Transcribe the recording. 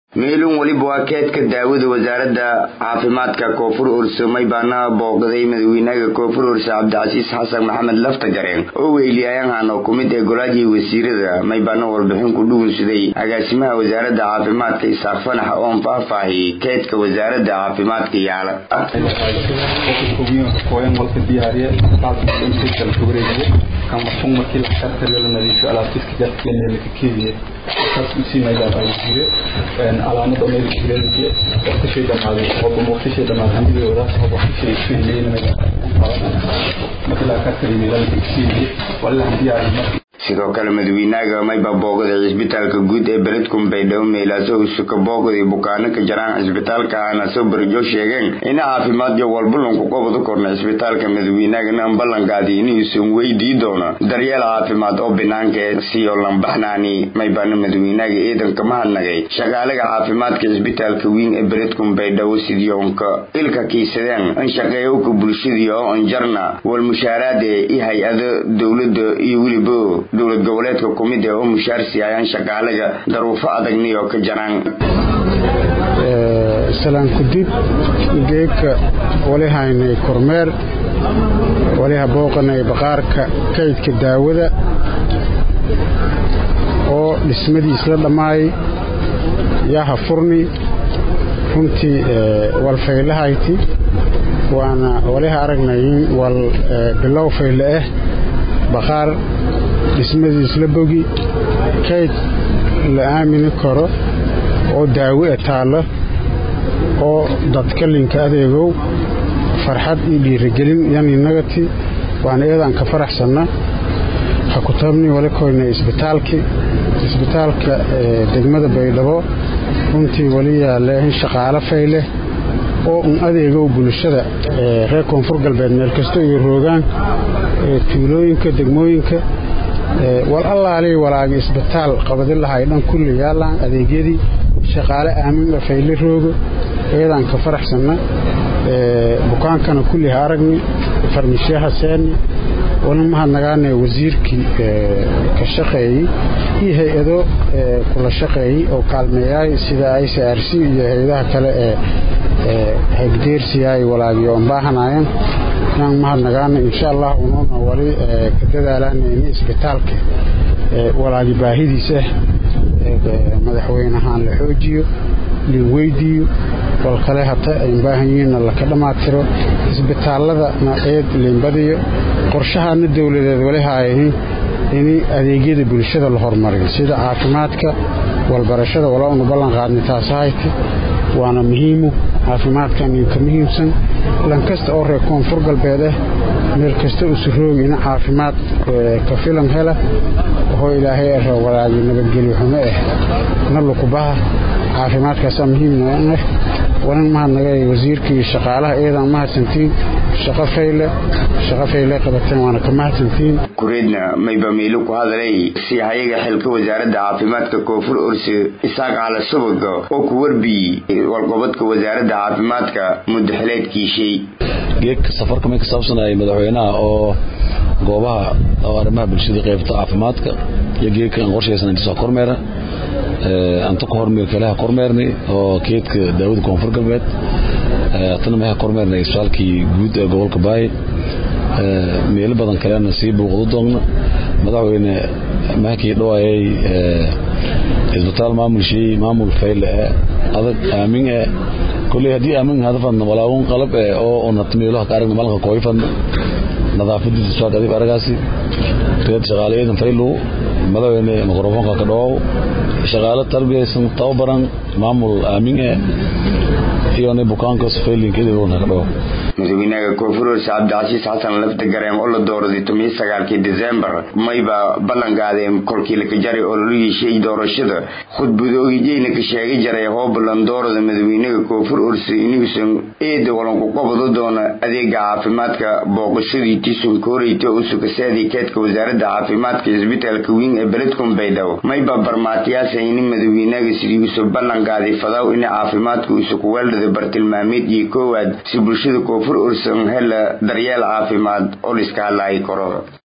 meelun weliba waa keedka daawada wasaaradda caafimaadka koonfur ursamay baana booqday madaxweynaha koonfur urse cabdicasiis xasan maxamed laftagareen oo weyliyaayahan oo kumid ee golaadii wasiirada maybaana warbixin ku dhugunsaday agaasimaha wasaaradda caafimaadka isaaq fanax oon faahfaahiyey keedka wasaaradda caafimaadka yaala kamarfun markii laxtarta la nadiifiyo alaabtiska jarkeena la keediye taas u siinaydaa ay jire alaamada meel jireedke waqtishay dhamaaday oo waqtishay dhamaaday handigay wadaas oo waqtishay fiileynay markii la ka kariyo la keediye walla hadii ay sidoo kale madaxweynaha mayba booqday cisbitaalka guud ee beledkum baydhabo meelaaso usuka booqday bukaano ka jaraan cisbitaalka ahna soo barajo sheegeen ina caafimaad iyo walballanku qabadu korna cisbitaalka madaxweynahana ballankaadi inuusan weydii doono daryeel caafimaad oo banaanka siyo lambaxnaani maybaana madaxweynaha ciidanka mahadnagay shaqaalaga caafimaadka cisbitaalka weyn ee beledkum baydhabo sidyoonka ilka kiisadeen in shaqeeyowka bulshadii oo anjarna wal mushaaraade iyo hay-ado dowlada iyo weliba dowlad goboleedka kumid ee oo mushaar siiyayaan shaqaalaga daruufo adagniyo ka jaraan salaan kudib geedka wali haynay kormeer waliha booqanay baqaarka kaydka daawada oo dhismadiis la dhammaayay yaha furni runtii walfaylahayti waana waliha aragnay in wal bilow fayle ah baqaar dhismadiis la bogi kayd la aamini karo oo daawo e taallo oo dadkalinka adeegow farxad iyo dhiirigelin yaninagati waana eedaan ka faraxsanna ha ku tabni wali koyna isbitaalkii isbitaalka degmada baydhabo runtii wali yaale in shaqaalo fayleh oo un adeegow bulshada reer koonfur galbeed meel kasta iyo roogaan tuulooyinka degmooyinka wal allaalii walaagi isbitaal qabadi lahay dhan kulli yaallaan adeegyadii shaqaale aamin fayle roogo eedaan ka faraxsanna bukaankana kulli ha aragni farmishaha seeni wali mahadnagaana wasiirkii ka shaqeeyey iyo hay-ado kula shaqeeyey oo kaalmeeyaay sida i c r c iyo hay-adaha kale ee hagdeersiyaay walaagiyo on baahanaayeen inaan mahadnagaana insha allah unuuna wali ka dadaalaana in isbitaalka walaagi baahidiisa madaxweynahaan la xoojiyo liin weydiiyo wal kale hata ayn baahan yihiinna laka dhammaatiro isbitaaladana eed liinbadiyo qorshahana dowladeed wali haayahin in adeegyada bulshada la hormariyo sida caafimaadka walbarashada walaa unu ballan qaadnay taasahayta waana muhiimu caafimaadkan ka muhiimsan lan kasta oo reer koonfur galbeed ah meel kasta usuroogi ina caafimaad ka filan hela oo ilaahay ara walaagi nabadgelyo xumo ah na lukubaha caafimaadkaasaa muhiimna ah walin mahadnaga wasiirka iyo shaqaalaha eedaan mahadsantiin shaqo fayle shaqo fayle qabateen waana ka mahadsantiin kureedna mayba meelo ku hadalay si hayaga xilka wasaaradda caafimaadka koonfur orse isaaq cala subaga oo ku warbiyey walqobadka wasaaradda caafimaadka mudaxileedkiishay geedka safarka may ka saabsanayay madaxweynaha oo goobaha oo arrimaha bulshada qaybta caafimaadka iyo geedka aan qorshaysan inta soo kormeera anta ku hormeer kalaha kormeernay oo keedka daawada koonfur galbeed tana maha kormeernay isbitaalkii guud ee gobolka baay meelo badan kalena sii buuqdu doogna madaxweyne mahakii dhawaayay isbitaal maamulshii maamul fayle eh adag aamin eh kulley haddii aamin hadafadna walaawun qalab eh oo unat meeloha ka aragna malanka kooyfadna nadaafadiisa isbitaalka adib aragaasi reed shaqaale eedan faylu madaxweyne mikrofoonka ka dhawaaw shaqaale tarbiyaysan tababaran maamul aamin eh iyona bukaanka sufaylinkeedana ka dhawaaw madaxweynaha koonfur orse cabdicasiis xasan laftagareen oo la dooraday tomiyo sagaalkii desembar mayba ballanqaadeen kolkii laka jaray ololihiishay doorashada khudbadoogiijayna ka sheegay jaray hoobalan doorada madaxweynaha koonfur orse inuusan eeda walanku qabado doona adeega caafimaadka booqashadii tisun kooreyta oo sukasaadii keedka wasaaradda caafimaadka isbitaalka weyn ee beledkum baydhabo mayba barmaatiyaasa ini madaxweynaha sidii usu ballanqaaday fadaw ina caafimaadka usu kuweeldhada bartilmaameed iyo koowaad si bulshada koonfur ursan hela daryeel caafimaad oo liska hadlaayi karo